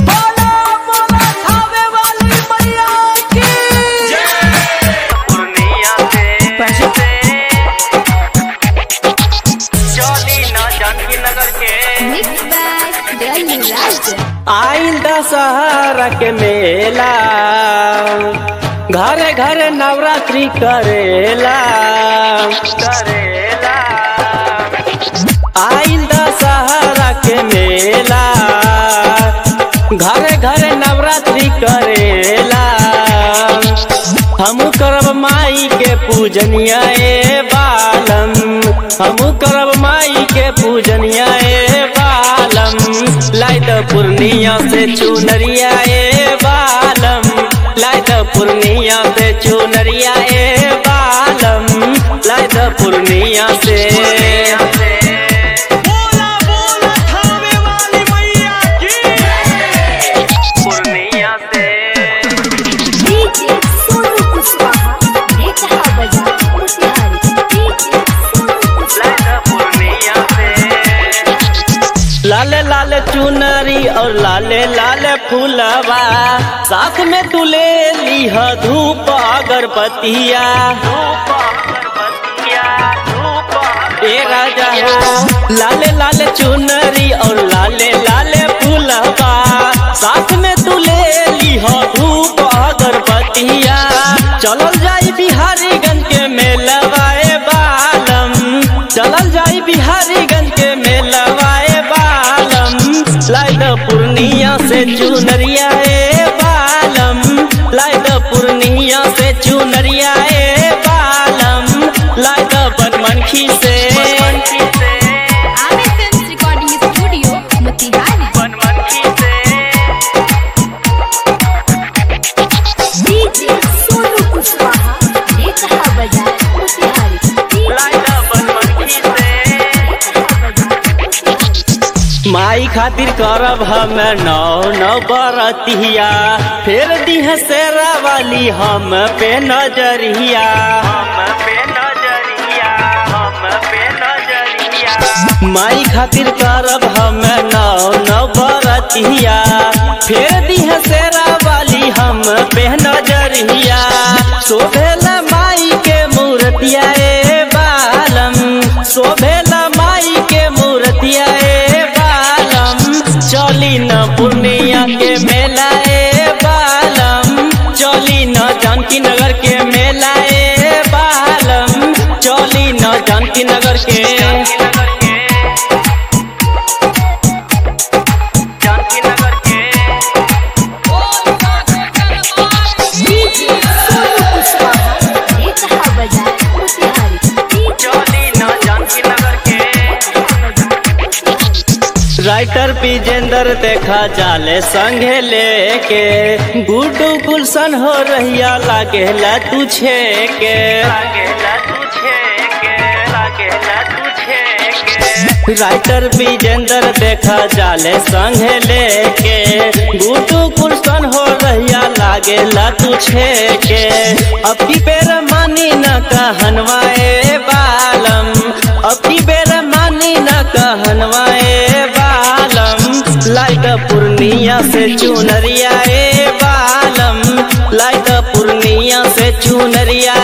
बोला बोला खावे वाली मैया की पूर्णिया से चौली न जानकी नगर के Mixed by Delhi Raj. आइल दशहरा के मेला घरे घरे नवरात्रि करेला करेला आइल दशहरा के मेला घरे घरे नवरात्रि करेला हमू करब माई के पूजनिया ए बालम हमू करब माई के पूजनिया ए बालम लाई द पूर्णिया से चुनरिया ए बालम लाई द पूर्णिया से चुनरिया ए बालम लाई द पूर्णिया से बोला बोला खावे वाली मैया की पूर्णिया से DJ Sonu Kuswaha. Nekha Bazaar. Motihari. DJ Sonu Kuswaha. Light Purnia से लाले लाले चुनरी और लाले लाले फूलवा साथ में तू ले लीह धूप अगरबत्तिया धूप अगरबत्तिया धूप ए राजा हो लाले लाले चुनरी और लाले लाले फूलवा साथ में तू ले लीह धूप अगरबत्तिया चलल जाई बिहारीगंज के मेलवाए बालम चलल जाई बिहारीगंज के मेलवाए बालम लाइट पूर्णिया से चुनरिया ए बालम लाइट पूर्णिया से चुनरिया ए बालम लाइट बनमनखी से बनमनखी से Ame Films Recording Studio. Motihari. Banmankhi से DJ Sonu Kuswaha. Nekha Bazaar. Motihari. DJ light Banmankhi से Nekha Bazaar. Motihari. माई खातिर करब हम नौ नौ बरतिया फेर दिह सेरा वाली हम पे नजरिया हम पे नजरिया हम पे नजरिया माई खातिर करब हम नौ नौ बरतिया फेर दिह सेरा वाली हम पे नजरिया शोभेला माई के मूर्तिया ए बालम शोभेला माई के मूर्तिया ए बालम चली न पूर्णिया के मेला ए बालम चली न जानकी नगर के मेला ए बालम चली न जानकी नगर के नगर के जानकी नगर के DJ Sonu Kuswaha. Nekha Bazaar. Motihari. DJ चौली न जानकी नगर के राइटर विजेंद्र देखा जाले संगे लेके गुड्डू गुलशन हो रहिया लागेला तुझे के लागेला तुझे के लागेला तुझे के राइटर विजेंद्र देखा जाले संगे लेके गुड्डू गुलशन हो रहिया लागेला तुझे के अब की बेर मानी न कहनवाए बालम अब की बेर मानी न कहनवाए बालम लाइट पूर्णिया से चुनरिया ए बालम लाइट पूर्णिया से चुनरिया